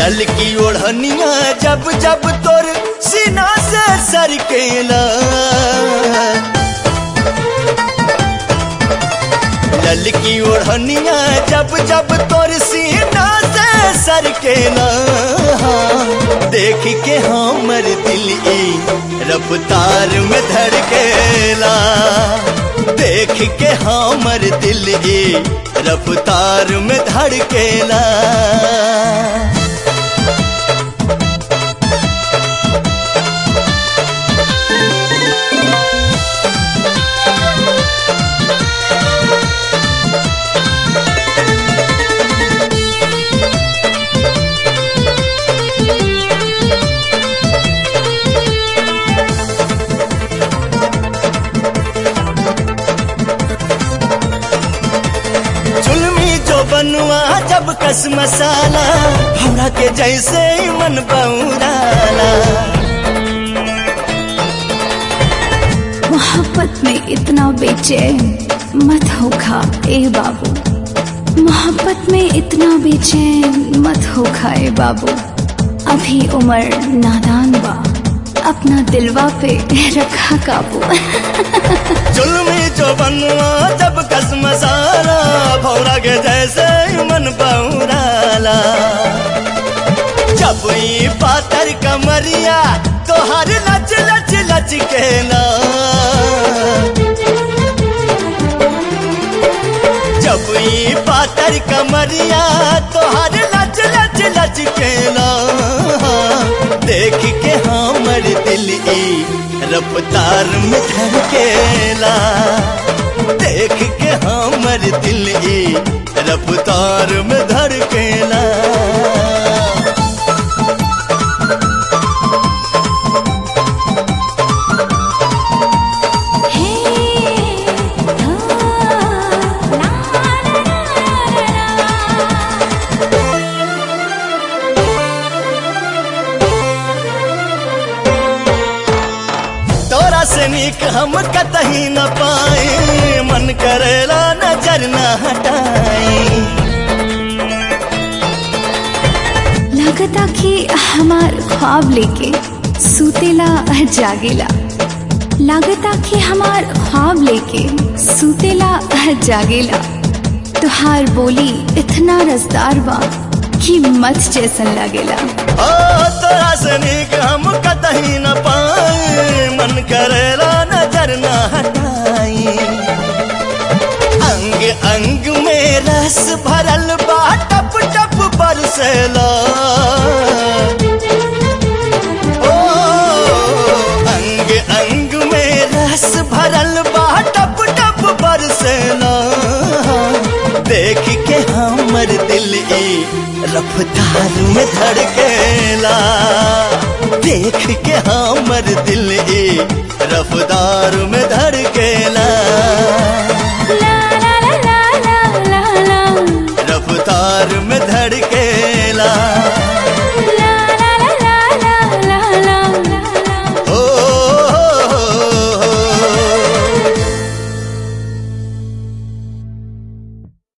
ललकी ओढ़निया जब जब तोर सीना से सरकेला ललकी ओढ़निया जब जब तोर सीना से सरकेला देख के हमर दिल ई रफ्तार में धड़केला देख के हमर दिल ई रफ्तार में धड़केला चुलमी जो बनुआ जब कस मसाला हमरा के जैसे ही मन बौराला मोहब्बत में इतना बेचैन मत होखा ए बाबू मोहब्बत में इतना बेचैन मत होखा ए बाबू अभी उम्र नादान बा अपना दिलवा पे रखा काबू चुलमी जो बनुआ जब कस मसाला भौरा के जैसे ही मन बौराला जब ई पातर कमरिया तो हर लच लच लच के ना जब ई पातर कमरिया तो हर लच लच लच के ना देख के हमर दिल ई रफ्तार में धड़केला देख के हमर दिल ई रफ्तार में धड़केला तोरा से नीक हम कतही न पाए मन करेला नजर न हटाई लगता कि हमार ख्वाब लेके सुतेला जागेला लागता कि हमार ख्वाब लेके सुतेला जागेला तुहार बोली इतना रसदार बा कि मत जैसन लागेला ओ तोरा से नीक हम कतही न पाए मन करेला नजर न हटाई अंग अंग में रस भरल बा टप टप बरसेला ओ अंग अंग में रस भरल बा टप टप बरसेला देख के हमर दिल ई रफ्तार में धड़केला देख के हमर दिल ई रफ्तार में धड़केला ला ला ला ला ला ला ला रफ्तार में धड़के